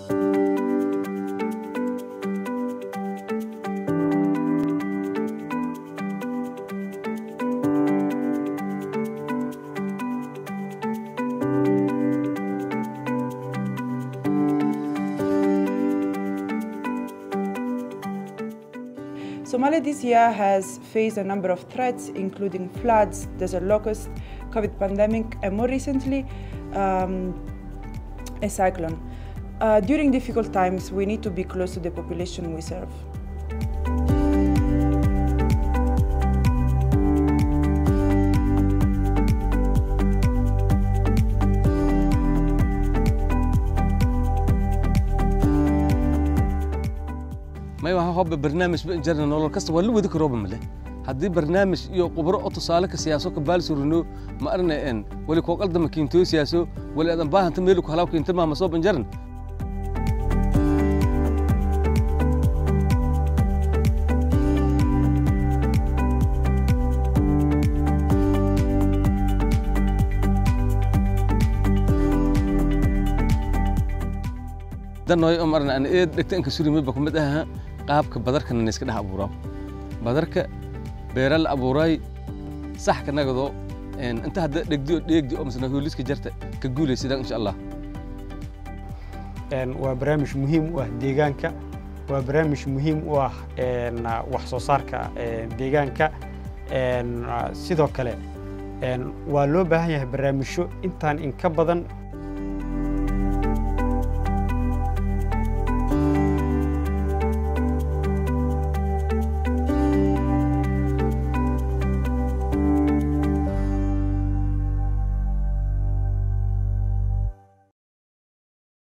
Somalia this year has faced a number of threats, including floods, desert locust, COVID pandemic, and more recently, um, a cyclone. Uh, during difficult times, we need to be close to the population we serve. may waxa hobba barnaamij ba jarna nolol kasta waa la wadi karooba male haddii barnaamij iyo khubro oo tusaale ka siyaaso ka baal surino ma arna en wali koo qaldama kiintoo siyaaso wali adan baahanta meelu ku halaw kiinta maama soo banjaran danoy oo marna aan eed dhegta inka surimi ba kumid aha qaabka badarkana na iska dhex abuuraa badarka beera la abuuray sax ka nagado inta hadda dhegdi oo dheegdi oo masna hooliska jarta ka guulaysidaan insha allah waa barnaamij muhiim u ah deegaanka waa barnaamij muhiim u ah wax soo saarka deegaanka sidoo kale waa loo baahan yahay barnaamijyo intaan in ka badan